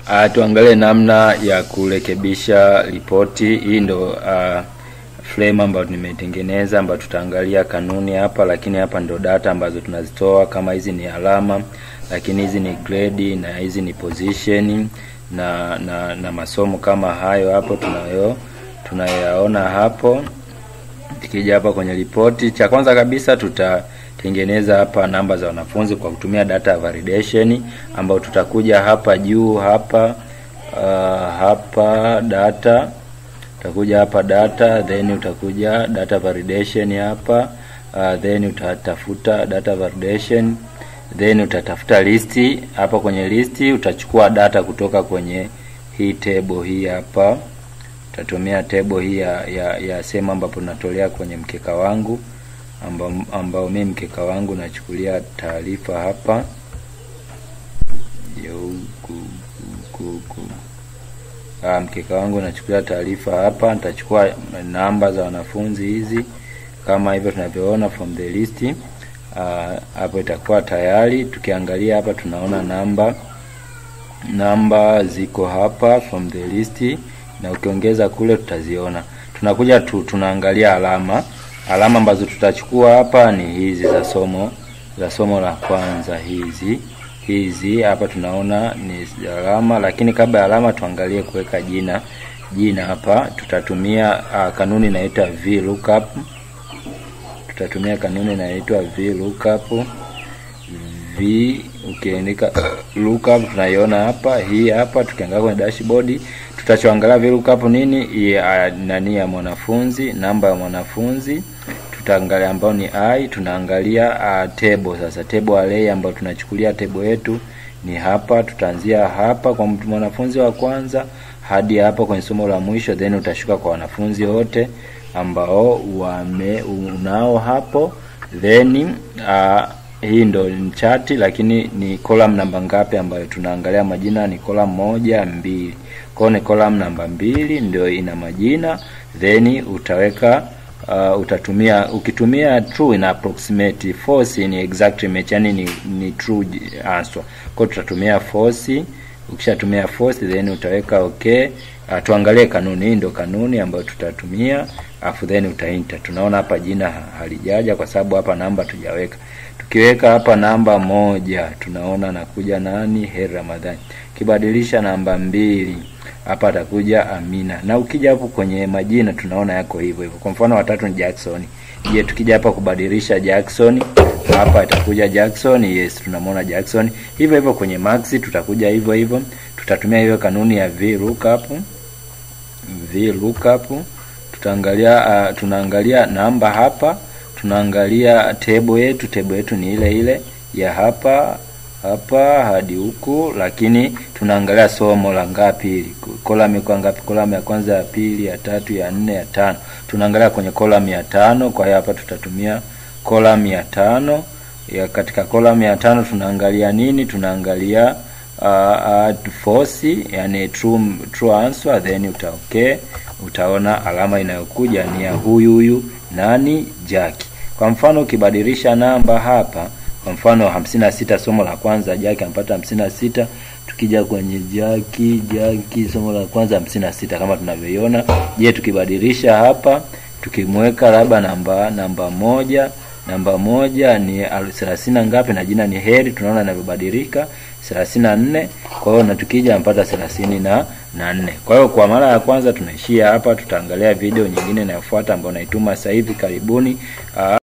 Uh, tuangalie namna ya kurekebisha ripoti. Hii ndo uh, frame ambayo nimetengeneza ambayo tutaangalia kanuni hapa, lakini hapa ndo data ambazo tunazitoa. Kama hizi ni alama, lakini hizi ni grade na hizi ni position na na, na masomo kama hayo hapo tunayo tunayaona hapo. Tukija hapa kwenye ripoti, cha kwanza kabisa tutatengeneza hapa namba za wanafunzi kwa kutumia data validation, ambayo tutakuja hapa juu hapa uh, hapa data utakuja hapa data, then utakuja data validation hapa uh, then utatafuta data validation, then utatafuta listi hapa. Kwenye listi utachukua data kutoka kwenye hii table hii hapa utatumia table hii ya, ya, ya sehemu ambapo natolea kwenye mkeka wangu ambao, ambao mimi mkeka wangu nachukulia taarifa hapa Ah, mkeka wangu nachukulia taarifa hapa. Nitachukua namba za wanafunzi hizi kama hivyo tunavyoona from the list hapo. Itakuwa tayari. Tukiangalia hapa tunaona namba namba ziko hapa from the list na ukiongeza kule tutaziona. Tunakuja tu, tunaangalia alama. Alama ambazo tutachukua hapa ni hizi za somo za somo la kwanza, hizi hizi hapa tunaona ni alama, lakini kabla ya alama tuangalie kuweka jina. Jina hapa tutatumia uh, kanuni inaitwa VLOOKUP. Tutatumia kanuni inaitwa VLOOKUP. V ukiandika lookup tunaiona hapa, hii hapa. Tukiangalia kwenye dashboard tutachoangalia VLOOKUP nini ya nani ya mwanafunzi, namba ya mwanafunzi tutaangalia ambao ni i. Tunaangalia uh, table sasa, table array ambayo tunachukulia table yetu ni hapa. Tutaanzia hapa kwa mwanafunzi wa kwanza hadi hapa kwenye somo la mwisho, then utashuka kwa wanafunzi wote ambao wame unao hapo, then uh, hii ndo ni chati, lakini ni column namba ngapi ambayo tunaangalia majina? Ni column moja mbili, kwa ni column namba mbili ndio ina majina, then utaweka uh, utatumia ukitumia true ina approximate, false ni exact match, yani ni, ni true answer. Kwa tutatumia false. Ukishatumia false then utaweka okay. Uh, tuangalie kanuni. Hii ndio kanuni ambayo tutatumia, afu then utaenter. Tunaona hapa jina halijaja kwa sababu hapa namba tujaweka. Tukiweka hapa namba moja tunaona nakuja nani? Heri Ramadhani. Kibadilisha namba mbili hapa atakuja Amina, na ukija hapo kwenye majina tunaona yako hivyo hivyo. Kwa mfano watatu ni Jackson. Je, tukija hapa kubadilisha Jackson hapa atakuja Jackson. Yes, tunamwona Jackson. Hivyo hivyo kwenye Max tutakuja hivyo hivyo, tutatumia hiyo kanuni ya VLOOKUP. VLOOKUP tutaangalia uh, tunaangalia namba hapa, tunaangalia table yetu. Table yetu ni ile ile ya hapa hapa hadi huku, lakini tunaangalia somo la ngapi hili, column iko ngapi? Column ya kwanza, ya pili, ya tatu, ya nne, ya tano. Tunaangalia kwenye column ya tano. Kwa hiyo hapa tutatumia column ya tano. Ya katika column ya tano tunaangalia nini? Tunaangalia uh, uh, false, yani true, true answer, then uta okay, utaona alama inayokuja ni ya huyu huyu nani, Jaki. Kwa mfano ukibadilisha namba hapa kwa mfano hamsini na sita somo la kwanza Jaki ampata hamsini na sita Tukija kwenye Jaki Jaki somo la kwanza hamsini na sita kama tunavyoiona. Je, tukibadilisha hapa tukimweka labda namba namba moja namba moja ni thelathini na ngapi, na jina ni Heri, tunaona inavyobadilika thelathini na nne Kwa hiyo na tukija ampata thelathini na na nne. Kwa hiyo kwa mara ya kwanza tunaishia hapa, tutaangalia video nyingine inayofuata ambayo naituma sasa hivi. Karibuni.